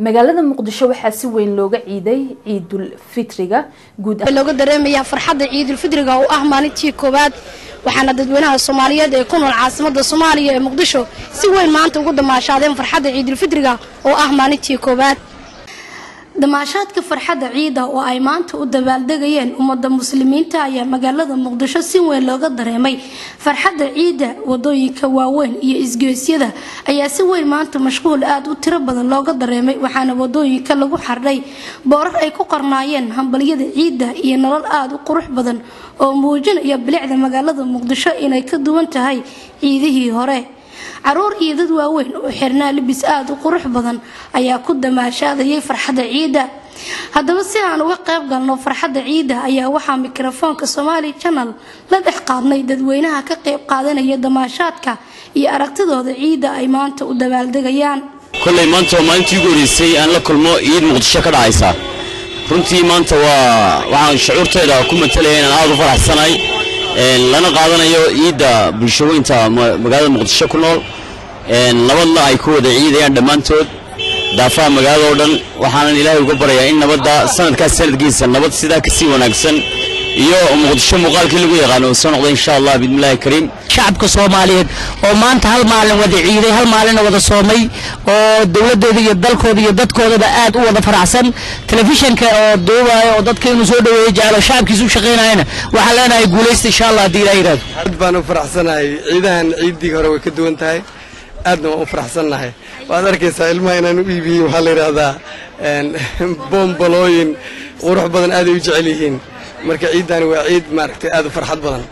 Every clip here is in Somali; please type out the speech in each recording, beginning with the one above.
magaalada muqdisho waxaa si weyn looga ciiday ciidul fitriga guud looga dareemayaa farxadda ciidulfidriga oo ah maalintii koowaad waxaana dadweynaha soomaaliyeed ee ku nool caasimada soomaaliya ee muqdisho si weyn maanta ugu damaashaadeen farxadda ciidulfidriga oo ah maalintii koowaad damaashaadka farxadda ciida oo ay maanta u dabaaldegayeen ummadda muslimiinta ayaa magaalada muqdisho si weyn looga dareemay farxadda ciidda wadooyinka waaweyn iyo isgeesyada ayaa si weyn maanta mashquul aada u tiro badan looga dareemay waxaana wadooyinka lagu xardhay boorar ay ku qarnaayeen hambalyada ciidda iyo nolol aada u qurux badan oo muujinaya bilicda magaalada muqdisho inay ka duwan tahay ciidihii hore caruur iyo dad waaweyn oo xirnaa libis aada u qurux badan ayaa ku damaashaadayay farxadda ciidda haddaba si aan uga qayb galno farxadda ciidda ayaa waxaa mikrofoonka somaali janal la dhex qaadnay dadweynaha ka qayb qaadanaya damaashaadka iyo aragtidooda ciidda ay maanta u dabaaldegayaan kolley maanta waa maalintii ugu horeysay aan la kulmo ciid muqdisho ka dhacaysa runtii maanta waa waxaan shucuurtayda ku matalaya inaan aada u faraxsanahay lana qaadanayo ciidda bulshooyinta magaalada muqdisho ku nool nabadna ay ku wada ciidayaan dhammaantood daafaha magaalada oo dhan waxaanan ilaahay uga baryayaa in nabadda sanadkaas sanadkiisa nabad sidaa kasii wanaagsan iyo muqdisho muuqaalkii lagu yaqaano uu soo noqda insha allah biidnillahi kariim shacabka soomaaliyeed oo maanta hal maalin wada ciiday hal maalina wada soomay oo dowladooda iyo dalkooda iyo dadkoodaba aad u wada faraxsan telefishanka oo duubaayo oo dadka inuu soo dhaweeyo jecelo shacabkiisa u shaqaynayana waxaan leenahay guulaysta insha allah haddii ilaah yiraahdo aad baan u faraxsanahay ciidahan ciiddii hore way ka duwan tahay aadna waan u faraxsannahay waad arkaysaa ilmaha inaan u iibiyey waxaa la yidhaahdaa boombalooyin qurux badan aaday u jecel yihiin marka ciiddani waa ciid maaragtay aad u farxad badan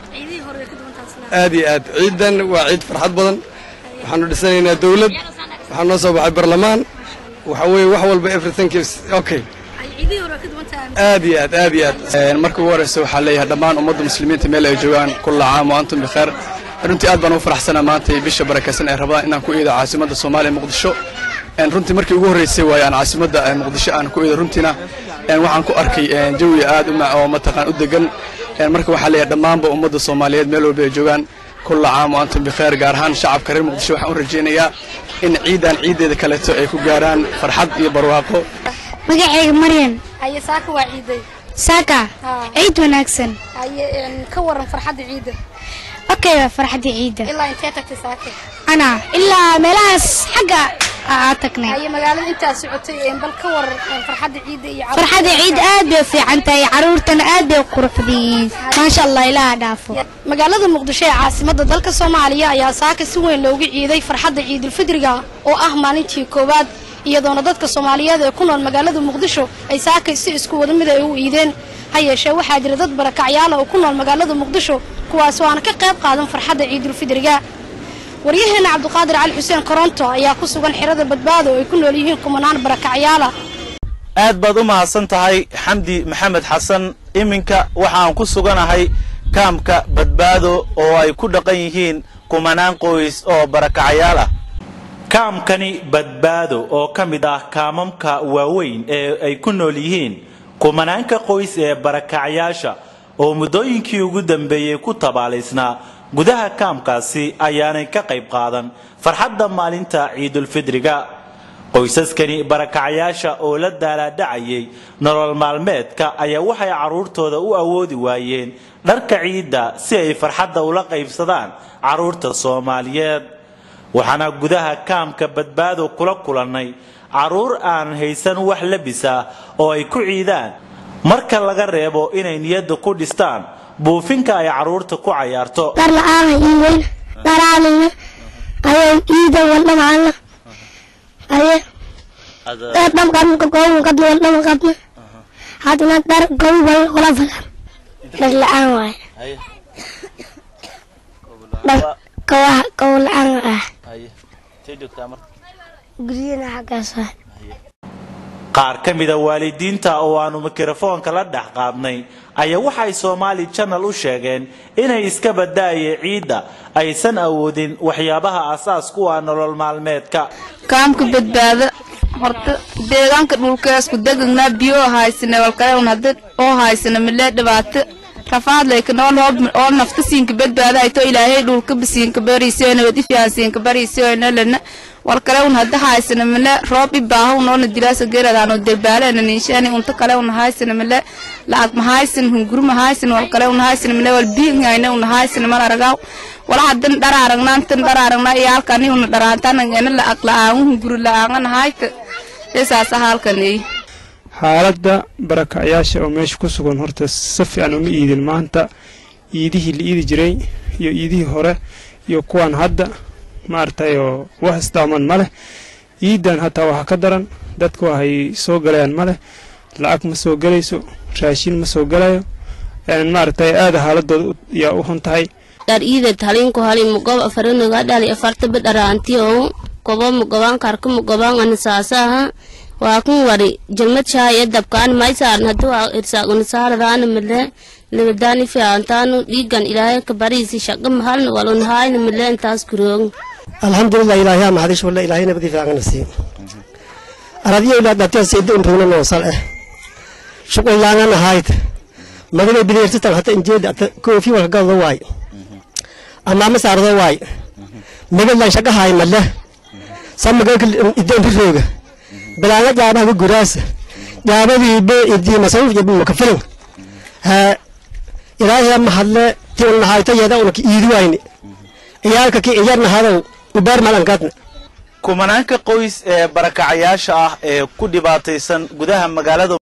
aad iyo aad ciiddan waa ciid farxad badan waxaanu dhisanaynaa dawlad waxaa noo soo baxay barlamaan waxa weeye wax walba everything is okay aad iyo aad aad iyo aad marka ugu horeysa waxaa leeyahay dhammaan ummadda muslimiinta meel ay joogaan kulla caam wa antum bikheer runtii aad baan ugu faraxsanaa maanta iyo bisha barakaysan ee rabadaan inaan ku iido caasimadda soomaaliya muqdisho runtii markii ugu horreysay waaye aan caasimadda muqdisho aan ku iido runtiina waxaan ku arkay jawi aad u oo mataqaan u degan marka waxaa leeyahay dhammaanba ummadda soomaaliyeed meel walba ay joogaan kulla caam wa antum bikheer gaar ahaan shacabka reer muqdisho waxaan u rajaynayaa in ciidan ciiddeeda kaleeto ay ku gaaraan farxad iyo barwaaqo magacayga maryan haye saaka waa ciiday saaka ciid wanaagsan haye ka waran farxadda ciidda okay waa farxadda ciidda ilaa intee tagtay saaka ana ilaa meelahaas xagga aa tagnay haye magaalada intaa socotay bal ka waran farxadda ciidda iyo farxadda ciid aad bay u fiican tahay caruurtana aad bay u quruxda yihiin maasha allah ilaaha dhaafo magaalada muqdisho ee caasimadda dalka soomaaliya ayaa saaka si weyn loogu ciiday farxadda ciidulfidriga oo ah maalintii koowaad iyadoona dadka soomaaliyeed ee ku nool magaalada muqdisho ay saakay si isku wada mid ay u iideen ha yeeshee waxaa jira dad barakacyaala oo ku nool magaalada muqdisho kuwaas oo aan ka qayb qaadan farxadda ciidulfidriga waryaheena cabdiqaadir cali xuseen koronto ayaa ku sugan xirada badbaado oo ay ku nool yihiin kumanaan barakacyaala aad baad u mahadsan tahay xamdi maxamed xasan iminka waxaan ku suganahay kaamka badbaado oo ay ku dhaqan yihiin kumanaan qoys oo barakacyaal ah kaamkani badbaado oo ka mid ah kaamamka waaweyn ee ay ku nool yihiin kumanaanka qoys ee barakacyaasha oo muddooyinkii ugu dambeeyey ku tabaalaysnaa gudaha kaamkaasi ayaanay ka qayb qaadan farxadda maalinta ciidulfidriga qoysaskani barakacyaasha oo la daalaadhacayay nolol maalmeedka ayaa waxay carruurtooda u awoodi waayeen dharka ciidda si ay farxadda ula qaybsadaan carruurta soomaaliyeed waxaana gudaha kaamka badbaado kula kulannay carruur aan haysan wax labisa oo ay ku ciidaan marka laga reebo inay niyadda ku dhistaan buufinka ay carruurta ku cayaarto dhar la-aana ii weyn dharaanina ayay iida waldhamacana aye dhar dhamqadna gownkadna waldhamaqadna hadna dhar gowbal wala falan dhar la-aan waaye dhar kawaha gow la-aan ah guryana xaggaas waaye qaar ka mida waalidiinta oo aanu mikrofoonka la dhex qaadnay ayaa waxay soomaali janal u sheegeen inay iska badaaye ciidda aysan awoodin waxyaabaha asaas ku ah nolol maalmeedka kaamka badbaada horta deegaanka dhulkeesku degagnaa biyo haysane walkaleun hada oo haysana milee dhibaato rafaadlayka nool oo nafta siinka badbaada hayto ilaahay dhulka basiinka bariisoyna wadifiaan siinka bariisoyna lana wal kale un hadda haysana male roob ibaaha unoona dilaasa geeradaano derbaaleena ninshaani unta kale un haysana male lacag ma haysan hunguru ma haysan wal kale un haysana male wal biingayna un haysana mal aragaw wala hadan dhar aragnaan dhar aragnaa iyo halkani una dharaantanangena lacag la-aan hunguru la-aangan hayta esaasa halkaney xaaladda barakacyaasha oo meesha ku sugan horta si fiican uma iidin maanta iidihii la iidi jiray iyo iidihii hore iyo kuwan hadda maaragtay oo wax isdaaman ma leh iidan hataa waxaa ka daran dadku waxay soo galayaan ma leh lacag ma soo gelayso raashin ma soo gelayo maaragtay aada xaaladooda yaa u xun tahay dar iida talinku hali mugob afarinoga dhali afarta badharaantiyo kobo mugobaan karka mugobaan anisaasaha waa kun wari jalmad shaaya dabkaan may saaran haduu irsaaguna saaradaana male libadaani fiicantaanu dhiigan ilaahay ka bariisi shaqa mahalna walun haayna male intaas kuroog alxamdulilah ilaahay aa maxadish walla ilaahay nabadi fiicana sii aradiyo ilaa dhatiya seeda unrugna noosal eh shuqul laangana hayd magana bideertitan hata injeeda ata koofi walka galdo waay amaama saardo waay magadlan shaqa haay male samagalka ideen rirooga bilaanga jaabaha guraasa jaabadii be idii masawuf jabi makafilan ha ilaahay ma hadle ti un nahayto yada unka iidi wayni iyaalka ki iyarna hadow ubaar malankadna kumanaanka qoys ee barakacayaasha ah ee ku dhibaataysan gudaha magaalada